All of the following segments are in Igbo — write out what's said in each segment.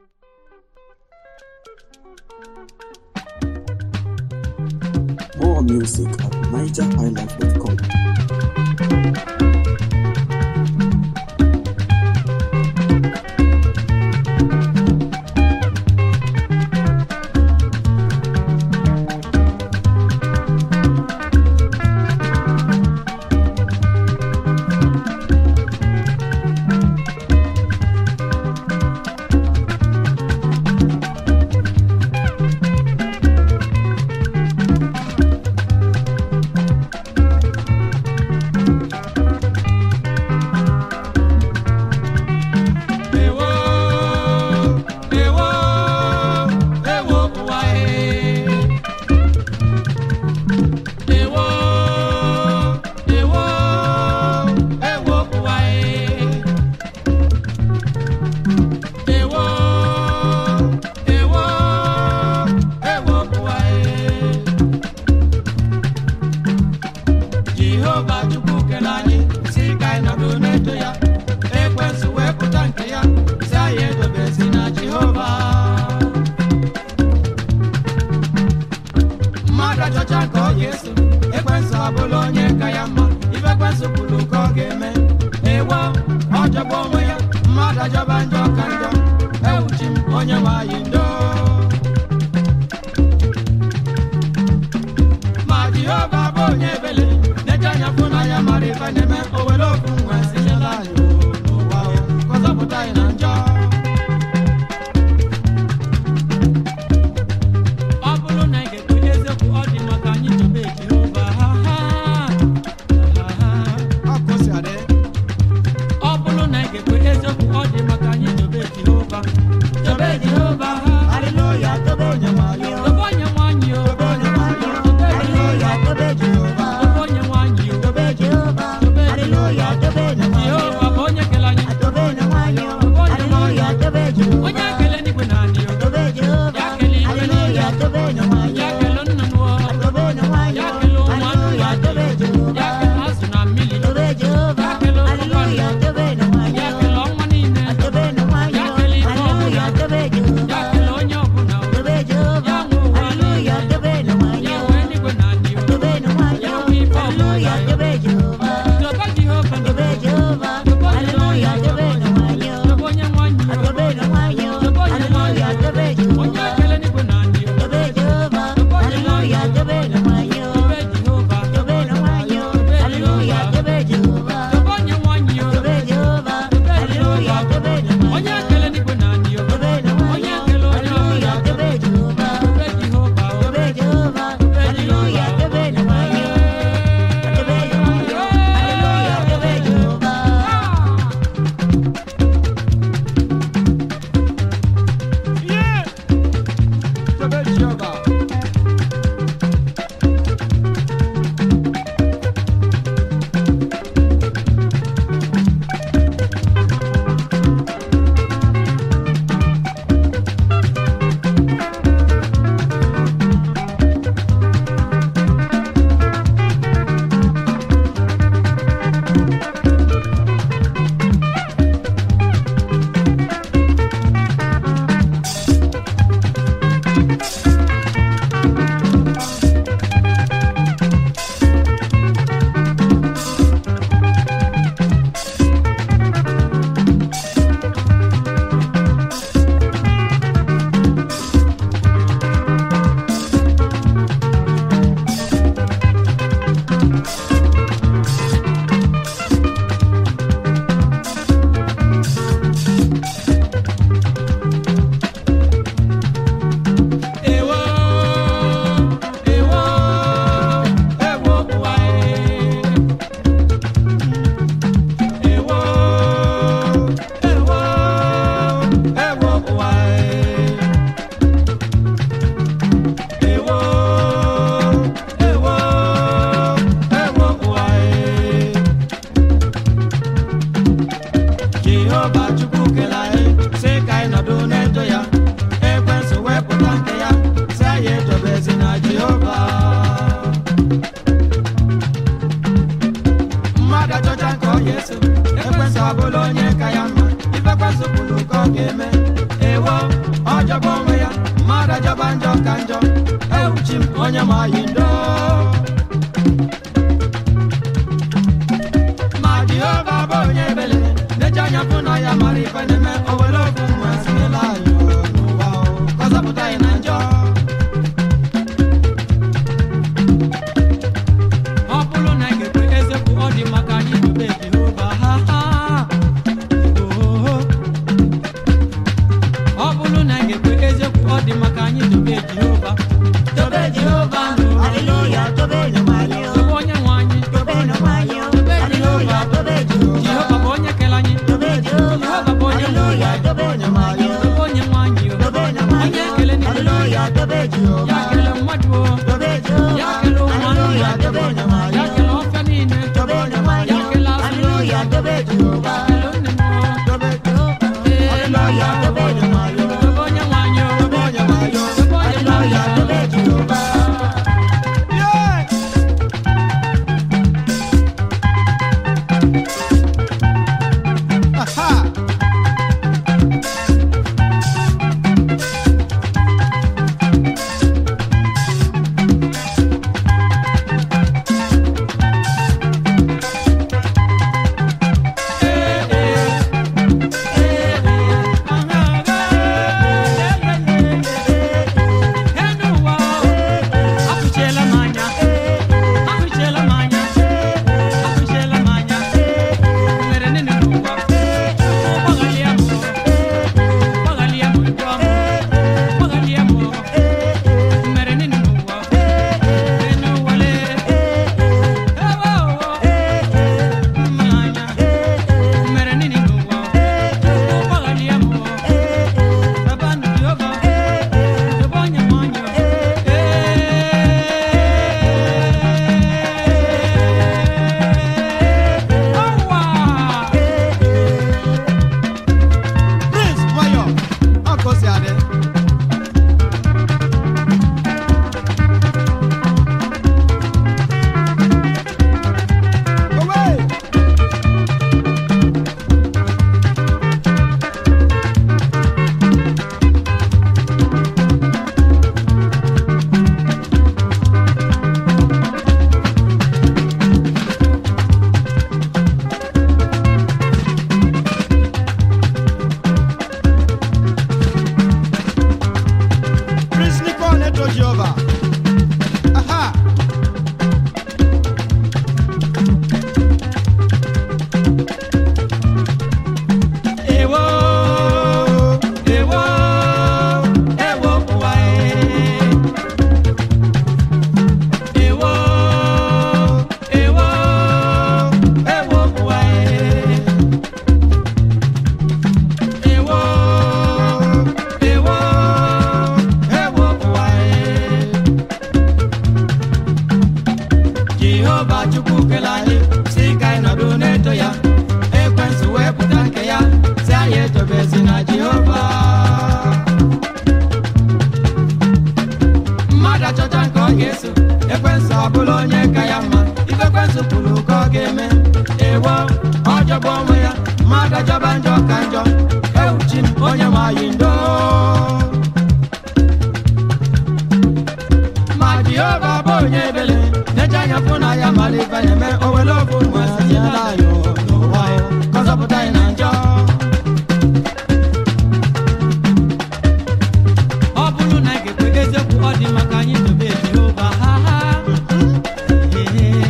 More music at nigerhighlife.com. Ewo, ewo, ewo ụwa e. Ewo, ewo, ewo ụwa e. Ewo, ewo, ewo ụwa e. Jehova Chukwu kere anyị si ka anyị nọdụ n'eto ya ekwensu wee pụta nke ya si anyị edobezi na Jehova mmadụ achọcha ka ọ ga-eso ekwensu abụla onye ka ya mma ibe ekwensu kwuru ka ọ ga-eme ewo ọ jọgba onwe ya mmadụ ajọba njọ ka njọ ewuchi m onye nwe anyị ndo ma jehova bụ onye ebele na-eje anya fụ na ya mara ife na-eme o were okwu nwe sinyela anyị o n'ụwa o, ka ọ zọpụta anyị na njọ ọ bụrụ na ị ga-ekwe eziokwu ọ dị maka anyị chọba jehova ha ha ha ha Ọ ka o si adị. ọ bụrụ na ị ga-ekwe eziokwu ọ dị maka anyị chọba jehova chọba jehova ha Hallelujah, tobe onye nwe anyị o. tobe onye nwanyị o Tobe onye nwe anyị o. Tobe Hallelujah, tobe Jehova. tobe onye nwanyị o Tobe Jehova. Hallelujah, tobe onye nwe anyị o. jehova bụ onye kere anyị Tobe onye nwe anyị o. Hallelujah, tobe Jehova. onye ekele n'igwe na anyị o Tobe Jehova. Ya kele igwe Hallelujah, niile. tobe onye nwe anyị ya o. kele nnụnụ o Tobe onye nwe anyị ya o. kele ụmụ anụ Hallelujah, tobe Jehova. ya kele azụ na mmiri Tobe Jehova. Ya kele Hallelujah, tobe onye nwe anyị ya o. kele ọnwa niile Tobe onye nwe anyị Ya o. kele ife ọbụla. Hallelujah, tobe Jehova. jọba njọ ka njọ ewuchi m onye ma yi ndo ma jehova bụ onye ebele neche anya fụ na ya mara ife na-eme o were ofu nwa sinyela anyị n'ụwa o, ka ọ zọpụta anyị na njọ ọ bụrụ na ị ga-ekwe eziokwu ọ dị maka anyị dobe jehova ha ha Oh. ọ bụrụ na ị ga-ekwe eziokwu ọ dị maka anyị dobe jehova dobe jehova Hallelujah, tobe no mayo. dobe onye nwe anyị Tobe no mayo. Hallelujah, tobe jehova Jehovah. bụ onye kere anyị Tobe Jehovah. Jehova bụ onye nwe Hallelujah, anyị tobe no mayo. dobe onye nwe anyị o. Tobe no mayo. onye ekele niile Hallelujah, tobe ya Jehovah. kele mmadụ o Tobe Jehovah. ya kele ụmụ Hallelujah, anụmanụ tobe no mayo. ya kele ọfịa niile Tobe no mayo. ya kele azụ Hallelujah, tobe Jehovah. kele nne m o. Tobe Jehovah. Hallelujah, tobe no mayo. dobe onye nwe anyị o. Tobe no mayo. dobe onye nwe Hallelujah, anyị o. tobe Jehovah. Prince Mayo, ọkọ si adé. Owó! Prince Nico Neto Jehovah. Aha! Ewo, ewo, ewo ụwa e. Ewo, ewo, ewo ụwa e. Ewo, ewo, ewo ụwa e. Jehova Chukwu kele anyị si ka anyị nọdụ n'eto ya ekwensu wee pụta nke ya si anyị etobezi na Jehova mmadụ achọta nke ọ ga-eso ekwensu abụla onye ka ya mma ife ekwensu kwuru ka ọ ga-eme ewo ọjọba onwe ya mmadụ ajọba njọ ka njọ ewuchi m onye ma yi ndo ma jehova bụ onye ebele neche anya fụ na ya mara ife na-eme o were ofu nwa sinyela anyị n'ụwa ya ka ọ zọpụta anyị na njọ ọ bụrụ na ị ga-ekwe eziokwu ọ dị maka anyị dobe jehova ha ha Ee.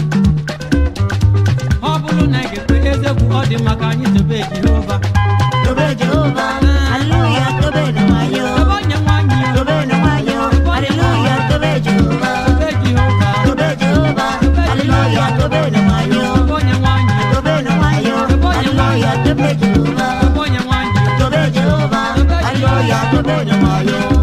ọ bụrụ na ị ga-ekwe eziokwu ọ dị maka anyị dobe jehova Tobe Jehovah. Hallelujah, tobe no mayo. ebe onye nwe anyị o. Tobe no mayo. Hallelujah, tobe Jehovah. dobe jehova Tobe Jehovah. Hallelujah, tobe no mayo. ebe onye nwe anyị o. Tobe no mayo. Hallelujah, tobe Jehovah. ebe onye nwe anyị o. Tobe Jehovah. Hallelujah, tobe no mayo.